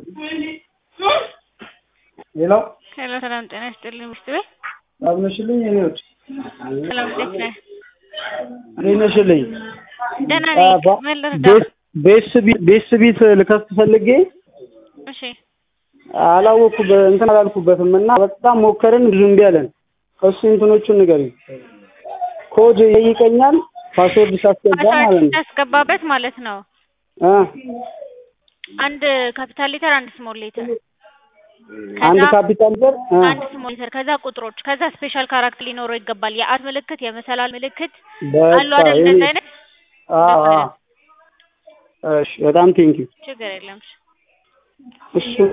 ሄሎ ሄሎ ሰላም ጤና ይስጥልኝ ሚስት ቤት አብነሽልኝ የኔ ውድ ሰላም እንዴት ነህ? እንዴት ነሽልኝ? ደህና ነኝ። ምን ልርዳህ? ቤስ ቢት ልከፍት ፈልጌ እሺ አላወኩ እንትን አላልኩበትም እና በጣም ሞከርን፣ ብዙ እምቢ አለን። እሱ እንትኖቹን ንገሪኝ። ኮድ ይጠይቀኛል ፓስወርድ ሳስገባ ማለት ፓስዋርድ ነው ስታስገባበት ማለት ነው እ አንድ ካፒታል ሌተር አንድ ስሞል ሌተር አንድ ካፒታል ዘር እ አንድ ስሞል ሌተር ከዛ ቁጥሮች ከዛ ስፔሻል ካራክተር ሊኖረው ይገባል። የአት ምልክት የመሰላል ምልክት አሉ በቃ አይደል? የኔ እንደዚህ አይነት አዎ አዎ። እሺ በጣም ቴንኪው ችግር የለም። እሱ